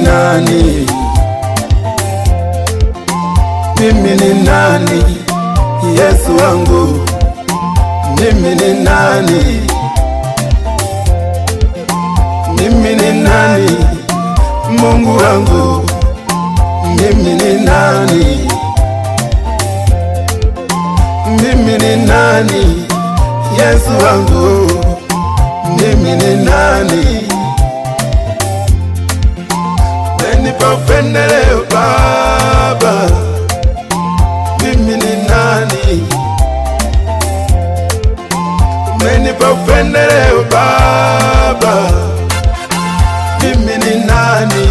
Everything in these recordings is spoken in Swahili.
nani? Mimi ni nani? Yesu wangu, mimi ni nani? Mimi ni nani? Mungu wangu, mimi ni nani? Mimi ni nani? Yesu wangu, mimi ni nani? Umenipa upendeleo Baba, mimi ni nani? Umenipa upendeleo Baba, mimi ni nani?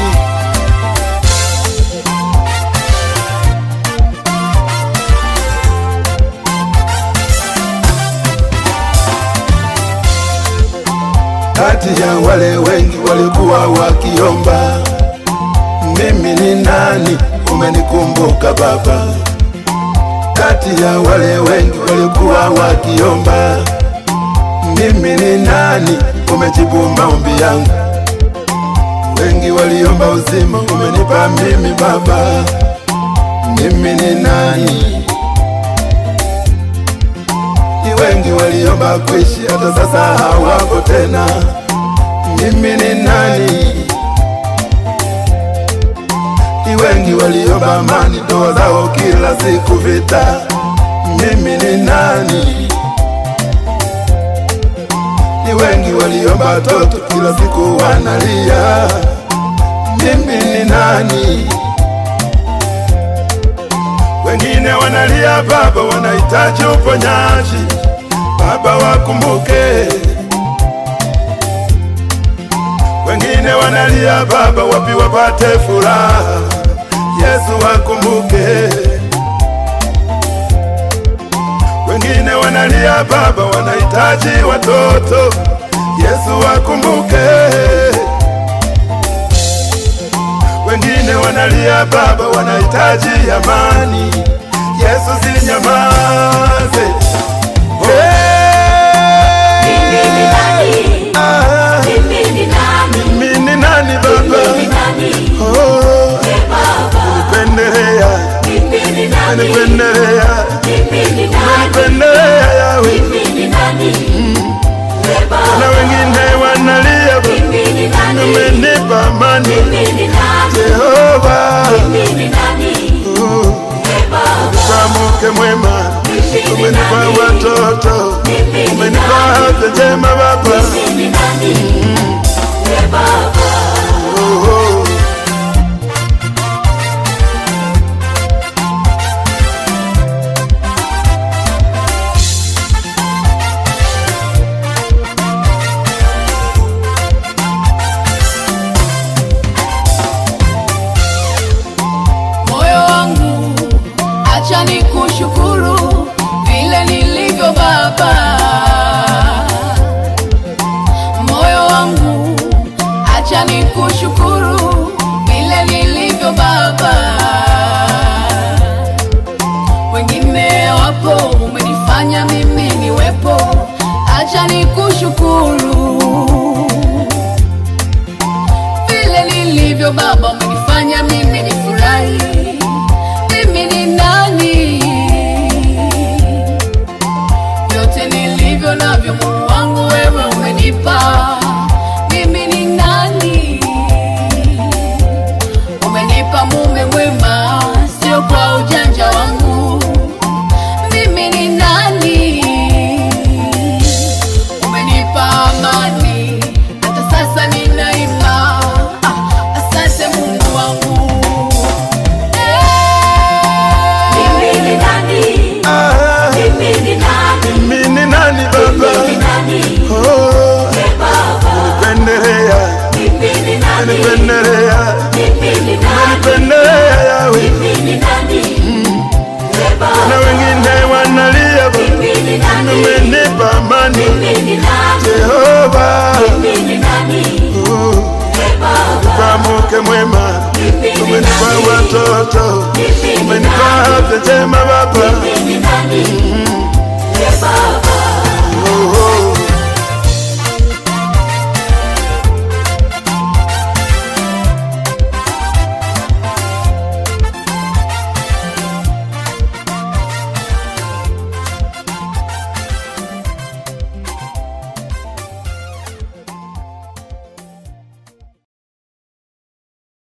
Kati ya wale wengi walikuwa wakiomba, mimi ni nani? Umenikumbuka Baba. Kati ya wale wengi walikuwa wakiomba, mimi ni nani? Umejibu maombi yangu. Wengi waliomba uzima, umenipa mimi Baba. Mimi ni nani? Ni wengi waliomba kuishi, hata sasa hawako tena. Mimi ni nani? Ni wengi waliomba amani, ndoa zao kila siku vita. Mimi ni nani? Ni wengi waliomba watoto, kila siku wanalia. Mimi ni nani? Wengine wanalia Baba, wanahitaji uponyaji. Baba wakumbuke. Wengine wanalia Baba, wapi wapate furaha. Yesu wakumbuke. Wengine wanalia Baba, wanahitaji watoto. Yesu wakumbuke. Wengine wanalia Baba, wanahitaji amani. Yesu sinyamaze. Mimi ni nani? Ah, Mimi ni nani? mimi ni nani Mimi ni Baba? nani? Oh, Ee Baba, pendelea, mimi ni nani? pendelea, Mimi ni nani? pendelea yawe. Mimi ni nani? Ee Na Baba, wengine wanalia Baba, mimi ni nani? umenipa amani Mimi ni nani? Jehova. Mimi ni nani? Oh, Ee Baba, kwa mke mwema mimi ni umenipa nani? watoto, Mimi ni umenipa nani? afya njema Baba. Mimi ni nani? Ee Baba, Oh, oh. Moyo wangu acha nikushukuru vile nilivyo Baba. Moyo wangu acha nikushukuru vile nilivyo Baba. Wengine wapo, umenifanya mimi niwepo, acha nikushukuru vile nilivyo Baba, umenifanya mimi nifurahi. Mimi ni nani? Vyote nilivyo navyo, Mungu wangu, wewe umenipa. Mimi ni nani? Umenipa mume mwema, sio kwa ujanja wangu. Mimi ni nani? Umenipa amani, hata sasa ninaimba. Ah, asante Mungu wangu. mimi ni nani? Ah, Mimi ni nani? mimi ni nani Mimi Baba? ni nani? Oh, Ee Baba, pendelea, mimi ni nani? pendelea, Mimi ni nani? pendelea yawe. Mimi ni nani? Ee Na Baba, wengine wanalia Baba, mimi ni nani? umenipa amani Mimi ni nani? Jehova. Mimi ni nani? Oh, Ee Baba, kwa mke mwema mimi ni umenipa nani? watoto, Mimi ni umenipa nani? afya njema Baba. Mimi ni